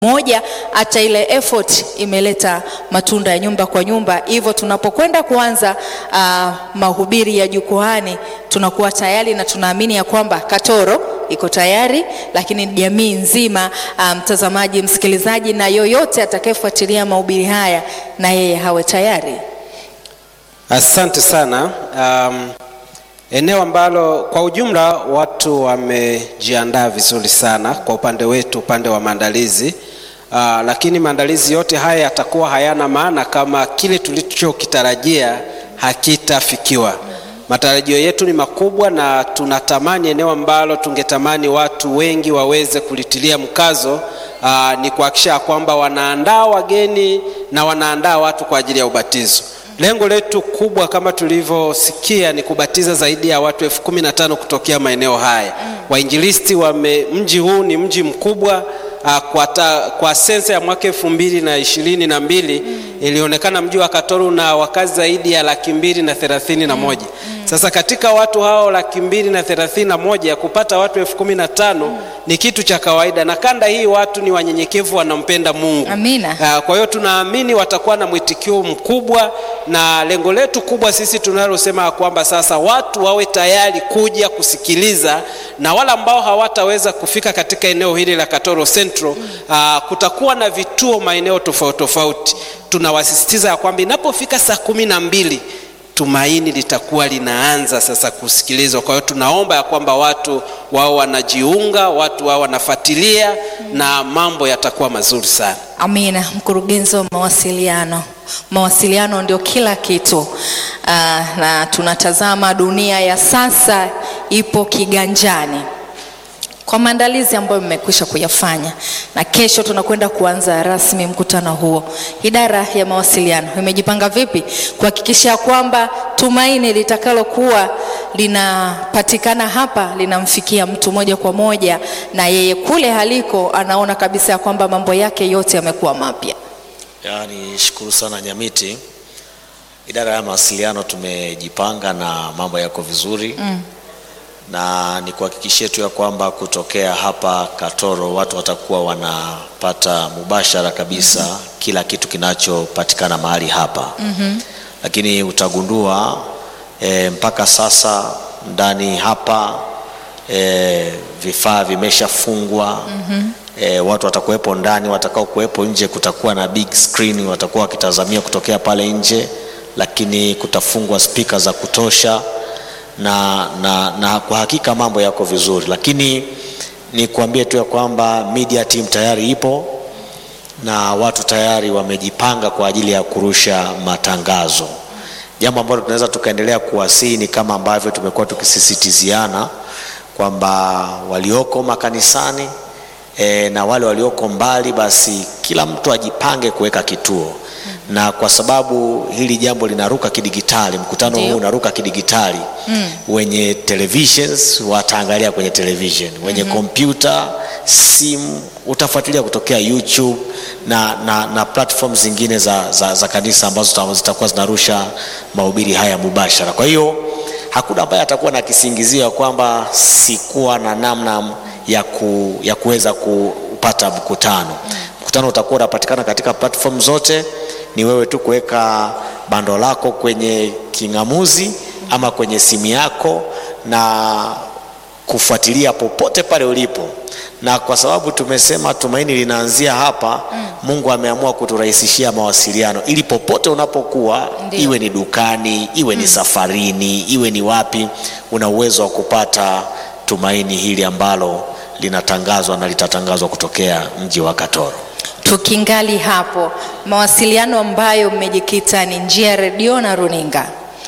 moja hata ile effort imeleta matunda ya nyumba kwa nyumba. Hivyo tunapokwenda kuanza uh, mahubiri ya jukwaani tunakuwa tayari na tunaamini ya kwamba Katoro iko tayari, lakini jamii nzima, mtazamaji, um, msikilizaji na yoyote atakayefuatilia mahubiri haya na yeye hawe tayari. Asante sana. Um, eneo ambalo kwa ujumla watu wamejiandaa vizuri sana kwa upande wetu, upande wa maandalizi uh, lakini maandalizi yote haya yatakuwa hayana maana kama kile tulichokitarajia hakitafikiwa. Matarajio yetu ni makubwa na tunatamani eneo ambalo tungetamani watu wengi waweze kulitilia mkazo uh, ni kuhakikisha kwamba wanaandaa wageni na wanaandaa watu kwa ajili ya ubatizo. Lengo letu kubwa kama tulivyosikia ni kubatiza zaidi ya watu elfu kumi na tano kutokea maeneo haya. Wainjilisti wame, mji huu ni mji mkubwa uh, kwa, ta, kwa sensa ya mwaka elfu mbili na ishirini na mbili ilionekana mji wa Katoro na wakazi zaidi ya laki mbili na thelathini na moja. Sasa katika watu hao laki mbili na thelathini na moja kupata watu elfu kumi na tano ni kitu cha kawaida, na kanda hii watu ni wanyenyekevu, wanampenda Mungu. Amina. Uh, kwa hiyo tunaamini watakuwa na mwitikio mkubwa, na lengo letu kubwa sisi tunalosema kwamba sasa watu wawe tayari kuja kusikiliza, na wale ambao hawataweza kufika katika eneo hili la Katoro Central, uh, kutakuwa na vituo maeneo tofauti tofauti. Tunawasisitiza ya kwamba inapofika saa kumi na mbili tumaini litakuwa linaanza sasa kusikilizwa. Kwa hiyo tunaomba ya kwamba watu wao wanajiunga, watu wao wanafuatilia na mambo yatakuwa mazuri sana. Amina. Mkurugenzi wa mawasiliano, mawasiliano ndio kila kitu. Uh, na tunatazama dunia ya sasa ipo kiganjani kwa maandalizi ambayo mmekwisha kuyafanya na kesho tunakwenda kuanza rasmi mkutano huo. Idara ya mawasiliano imejipanga vipi kuhakikisha kwamba tumaini litakalokuwa linapatikana hapa linamfikia mtu moja kwa moja, na yeye kule haliko anaona kabisa ya kwamba mambo yake yote yamekuwa mapya? Yaani, shukuru sana Nyamiti. Idara ya mawasiliano tumejipanga na mambo yako vizuri mm na ni kuhakikishia tu ya kwamba kutokea hapa Katoro watu watakuwa wanapata mubashara kabisa mm -hmm. kila kitu kinachopatikana mahali hapa mm -hmm. Lakini utagundua e, mpaka sasa ndani hapa e, vifaa vimeshafungwa mm -hmm. e, watu watakuwepo ndani, watakao kuwepo nje kutakuwa na big screen, watakuwa wakitazamia kutokea pale nje, lakini kutafungwa spika za kutosha na, na, na kwa hakika mambo yako vizuri, lakini ni kuambie tu ya kwamba media team tayari ipo na watu tayari wamejipanga kwa ajili ya kurusha matangazo. Jambo ambalo tunaweza tukaendelea kuwasihi ni kama ambavyo tumekuwa tukisisitiziana kwamba walioko makanisani e, na wale walioko mbali, basi kila mtu ajipange kuweka kituo na kwa sababu hili jambo linaruka kidigitali, mkutano huu unaruka kidigitali mm. wenye televisions wataangalia kwenye television, wenye kompyuta mm -hmm. simu utafuatilia kutokea YouTube na, na, na platform zingine za, za, za kanisa ambazo zitakuwa zinarusha mahubiri haya mubashara. Kwa hiyo hakuna ambaye atakuwa na kisingizio kwamba sikuwa na namna ya, ku, ya kuweza kupata mkutano mm. Mkutano utakuwa unapatikana katika platform zote ni wewe tu kuweka bando lako kwenye king'amuzi ama kwenye simu yako na kufuatilia popote pale ulipo, na kwa sababu tumesema tumaini linaanzia hapa mm. Mungu ameamua kuturahisishia mawasiliano ili popote unapokuwa Ndiyo. iwe ni dukani, iwe mm. ni safarini, iwe ni wapi, una uwezo wa kupata tumaini hili ambalo linatangazwa na litatangazwa kutokea mji wa Katoro. Tukingali hapo, mawasiliano ambayo mmejikita ni njia ya redio na runinga,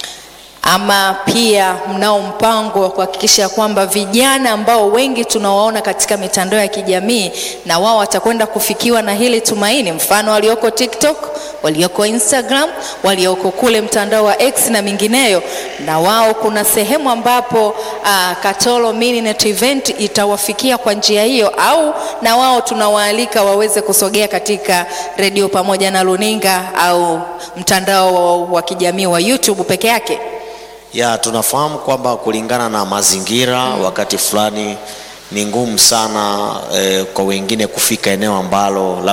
ama pia mnao mpango wa kuhakikisha kwamba vijana ambao wengi tunawaona katika mitandao ya kijamii na wao watakwenda kufikiwa na hili tumaini, mfano walioko TikTok, walioko Instagram, walioko kule mtandao wa X na mingineyo, na wao kuna sehemu ambapo uh, Katoro Mininet Event itawafikia kwa njia hiyo, au na wao tunawaalika waweze kusogea katika redio pamoja na runinga au mtandao wa kijamii wa YouTube peke yake. Ya, tunafahamu kwamba kulingana na mazingira mm. wakati fulani ni ngumu sana eh, kwa wengine kufika eneo ambalo